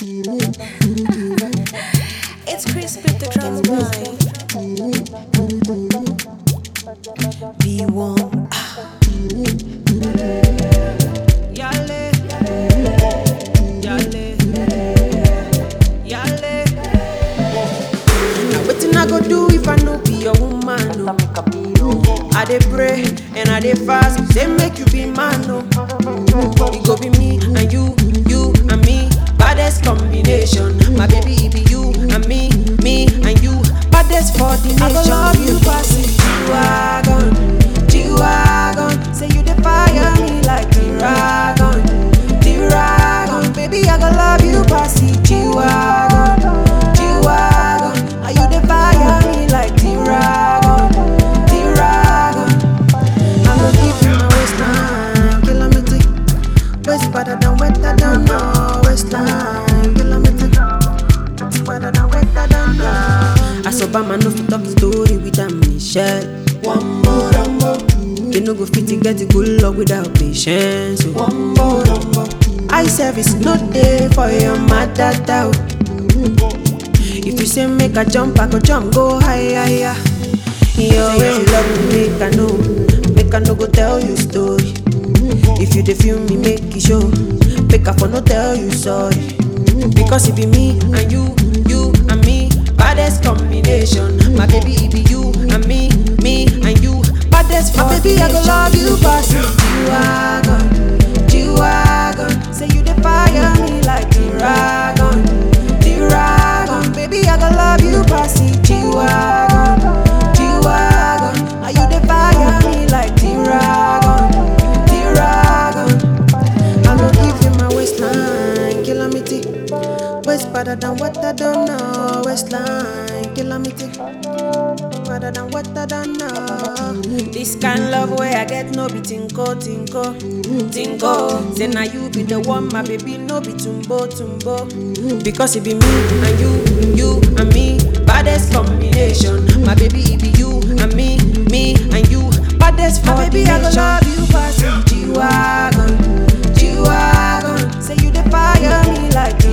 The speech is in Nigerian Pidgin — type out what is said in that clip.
It's Chris with the drums boy. B1. Yale. Yale. Yale. Now wetin I go do if I no be your woman? No. I dey pray and I dey fast, say make you be man. No. It go be me and you, you and me, baddest combination. My baby, it be you and me, me and you, baddest for the nation. I go love you, pass it, G-Wagon, G-Wagon. Say you dey fire me like G-Wagon, G-Wagon. Baby, I go love you, pass it, G-Wagon, G-Wagon. Are you dey fire me like G-Wagon, G-Wagon? I go give you my waistline, kilometer. Waist better than wetter than no waistline, kilometer. Waist better than wetter than no. As Obama no fit talk story with a Michelle. One more, one more. You no go fit to get a good luck without patience. oh. One more, one more. Eye service no day for your mother doubt. If you say make a jump, I go jump, go higher, higher. Your way love me, make I know, make I no go tell you story. If you dey feel me, make it show, make I for no tell you sorry. Because it be me and you, you and me, baddest combination. My baby, it be you and me, me and you, baddest for My baby, I go love you, pass it. G-Wagon, G-Wagon. Say you dey fire me like G-Wagon, G-Wagon. Baby, I go love you, pass it. G-Wagon, G-Wagon. Are you dey fire me like G-Wagon, G-Wagon? I go give you my waistline, kilometer. Waist better than what I don't know. Waistline, kilometer. Better than what I don't know. This kind love where I get no be tinko, tinko, tinko. Say now you be the one, my baby, no be tumbo, tumbo. Because it be me and you, you and me, baddest combination. My baby, it be you and me, me and you, baddest for baby, I go love you, pass G-Wagon, G-Wagon. Say you the fire me like